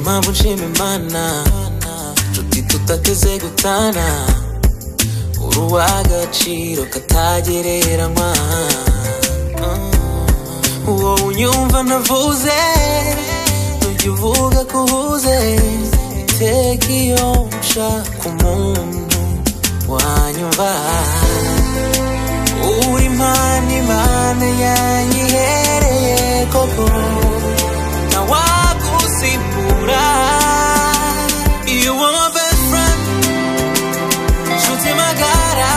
mpamvu nshima imana nshuti tutateze gutana uri uw'agaciro katagereranywa uwo unyumva navuze ntujya uvuga ko uhuze iteka iyo nshaka umuntu wanyumva uri impande impande yanyihereye koko ntawagusimbura iyo uwo best friend nshuti magara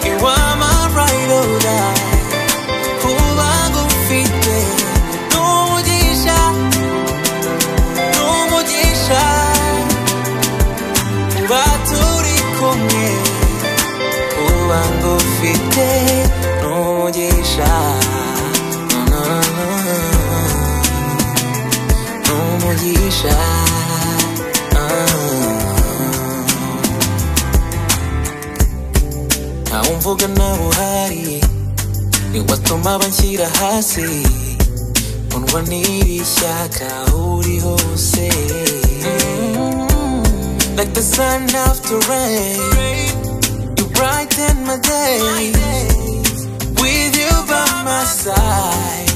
you are my right or die kuba ngufite ni umugisha ni umugisha kuba turi kumwe kuba ngufite ni umugisha Na, na, na, ni umugisha Ah. ntawe umvuga nawe uhari ni watuma banshyira hasi mundwa n'iri shyaka aho uri hose like the sun after rain you brighten my day with you by my side